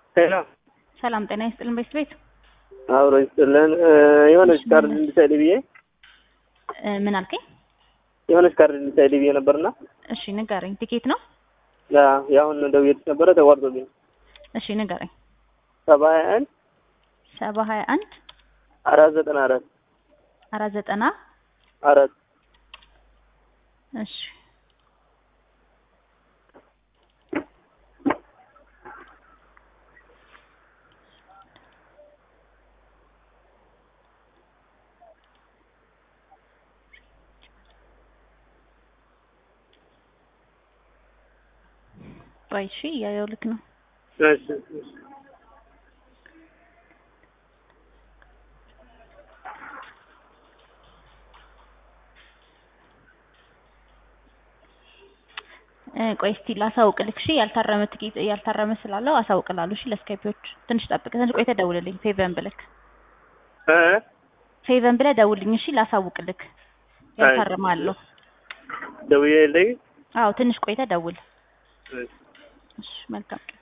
ሄሎ ሰላም ጤና ይስጥልን ቤት ቤት አብሮ ይስጥልን። የሆነች ካርድ እንድትሰጪ ብዬ እ ምን አልከኝ? የሆነች ካርድ እንድትሰጪ ብዬ ነበርና እሺ ንገረኝ። ቲኬት ነው? ያሁን ደውዬልሽ ነበረ ተቋርጦብኝ። እሺ ንገረኝ። ሰባ ሀያ አንድ ሰባ ሀያ አንድ አራት ዘጠና አራት አራት ዘጠና አራት እሺ ቆይ እሺ እያየሁ ልክ ነው። እሺ እሺ። እ ቆይ እስቲ ላሳውቅልክ። እሺ ያልታረመ ትኬት ያልታረመ ስላለው አሳውቅላለሁ። እሺ ለስካይፒዎች ትንሽ ጠብቅ። ትንሽ ቆይተህ ደውልልኝ። ፌቨን ብለክ እ ፌቨን ብለህ ደውልልኝ። እሺ ላሳውቅልክ። ያልታረመ አለው። ደውዬልኝ አዎ ትንሽ ቆይተህ ደውል። እሺ እሺ መልካም ቀን